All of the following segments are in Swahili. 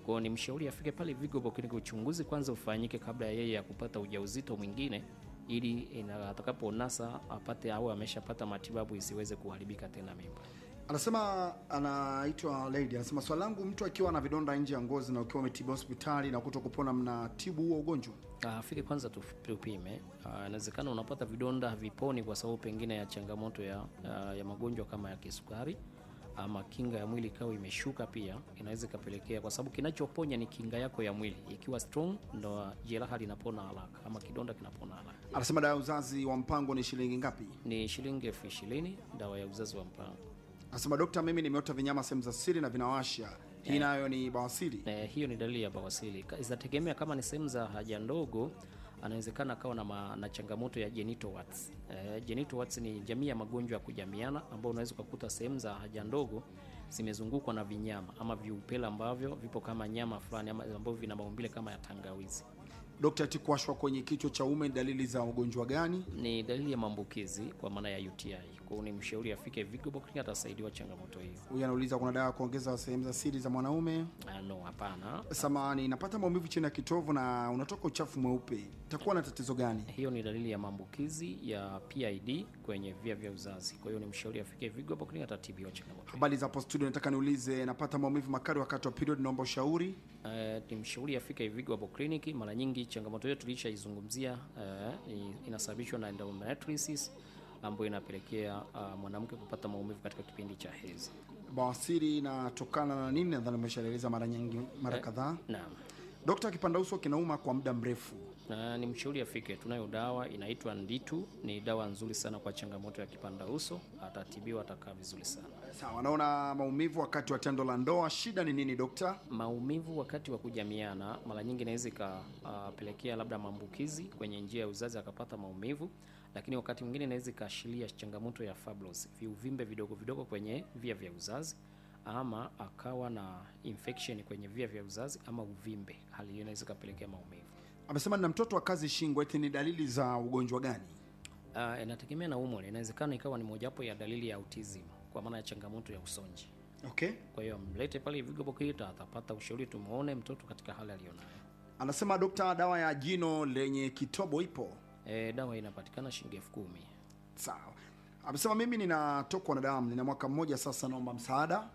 Kwa hiyo ni mshauri afike pale Vigo Clinic, uchunguzi kwanza ufanyike kabla ya yeye ya kupata ujauzito mwingine, ili ina- atakaponasa apate au ameshapata matibabu isiweze kuharibika tena mimba. Anasema anaitwa Lady, anasema swali langu, mtu akiwa na vidonda nje ya ngozi na ukiwa umetibu hospitali na kuto kupona, mnatibu huo ugonjwa? Ah, Afike kwanza tu- tupime. Ah, Inawezekana unapata vidonda haviponi kwa sababu pengine ya changamoto ya, ah, ya magonjwa kama ya kisukari ama kinga ya mwili ikawa imeshuka, pia inaweza ikapelekea, kwa sababu kinachoponya ni kinga yako ya mwili. Ikiwa strong, ndo jeraha linapona haraka ama kidonda kinapona haraka. Anasema dawa ya uzazi wa mpango ni shilingi ngapi? Ni shilingi elfu ishirini dawa ya uzazi wa mpango. Anasema dokta, mimi nimeota vinyama sehemu za siri na vinawasha, hii nayo ni bawasiri? Eh, hiyo ni dalili ya bawasiri. Ka- Zinategemea kama ni sehemu za haja ndogo, anawezekana akawa na, ma- na changamoto ya genital warts. Eh, genital warts ni jamii ya magonjwa ya kujamiana ambao unaweza ukakuta sehemu za haja ndogo zimezungukwa na vinyama ama viupele ambavyo vipo kama nyama fulani ama ambavyo vina maumbile kama ya tangawizi. Dokta, ati kuwashwa kwenye kichwa cha ume ni dalili za ugonjwa gani? Ni dalili ya maambukizi kwa maana ya UTI. Kwa hiyo ni mshauri afike Vigo Clinic atasaidiwa changamoto hiyo. Huyu anauliza kuna dawa ya kuongeza sehemu za siri za mwanaume. Ah, no, hapana. Samani, napata maumivu chini ya kitovu na unatoka uchafu mweupe, itakuwa na tatizo gani? Hiyo ni dalili ya maambukizi ya PID kwenye via vya uzazi. Kwa hiyo ni mshauri afike Vigo Clinic atatibiwa changamoto. hiyo. Habari za hapo studio, nataka niulize, napata maumivu makali wakati wa period, naomba ushauri. Eh, ni mshauri afike Vigo hapo kliniki. Mara nyingi changamoto hiyo tulishaizungumzia, eh, ni- inasababishwa na endometriosis ambayo inapelekea ah, mwanamke kupata maumivu katika kipindi cha hedhi. Bawasiri inatokana na nini? Nadhani umeshaeleza mara nyingi, mara kadhaa. Naam. Dokta, kipanda uso kinauma kwa muda mrefu, Na ni mshauri afike. Tunayo dawa inaitwa Nditu, ni dawa nzuri sana kwa changamoto ya kipanda uso, atatibiwa, atakaa vizuri sana. sawa. Naona maumivu wakati wa tendo la ndoa, shida ni nini dokta? Maumivu wakati wa kujamiana mara nyingi inaweza ikapelekea labda maambukizi kwenye njia ya uzazi akapata maumivu, lakini wakati mwingine inaweza ikaashiria changamoto ya fibroids, viuvimbe vidogo vidogo kwenye via vya uzazi, ama akawa na infection kwenye via vya uzazi ama uvimbe. Hali hiyo inaweza ikapelekea maumivu. Amesema nina mtoto wa kazi shingo, eti ni dalili za ugonjwa gani? Uh, inategemea na umri, inawezekana ikawa ni mojawapo ya dalili ya autism kwa maana ya changamoto ya usonji. Okay. Kwa hiyo mlete pale Vigo Bokita, atapata ushauri, tumuone mtoto katika hali aliyonayo. Anasema dokta, dawa ya jino lenye kitobo ipo? E, dawa inapatikana shilingi elfu kumi. Sawa. Amesema mimi ninatokwa na damu, nina mwaka mmoja sasa, naomba msaada.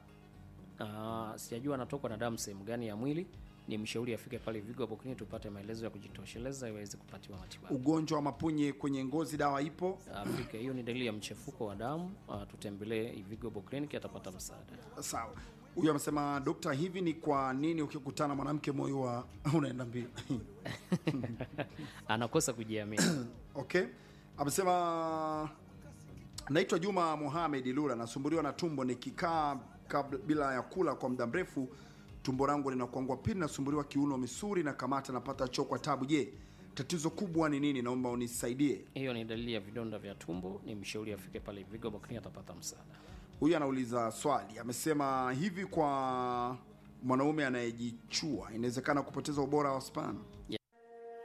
Ah, sijajua anatokwa na damu sehemu gani ya mwili. Ni mshauri afike pale Vigo hapo Clinic tupate maelezo ya kujitosheleza iweze kupatiwa matibabu. Ugonjwa wa mapunye kwenye ngozi, dawa ipo? Afike, hiyo ni dalili ya mchefuko wa damu. Ah, tutembelee Vigo hapo Clinic atapata msaada. Sawa. Huyu amesema dokta, hivi ni kwa nini ukikutana mwanamke moyo wa unaenda mbio? Anakosa kujiamini. Okay. Amesema naitwa Juma Mohamed Lula, nasumbuliwa na tumbo nikikaa kabla bila ya kula kwa muda mrefu, tumbo langu linakuangua. Pili nasumbuliwa kiuno, misuli na kamata, napata choo kwa tabu. Je, tatizo kubwa ni nini? Naomba unisaidie. Hiyo ni dalili ya vidonda vya tumbo. Ni mshauri afike pale Vigo hapo Clinic atapata msaada. Huyu anauliza swali, amesema hivi, kwa mwanaume anayejichua inawezekana kupoteza ubora wa sperm?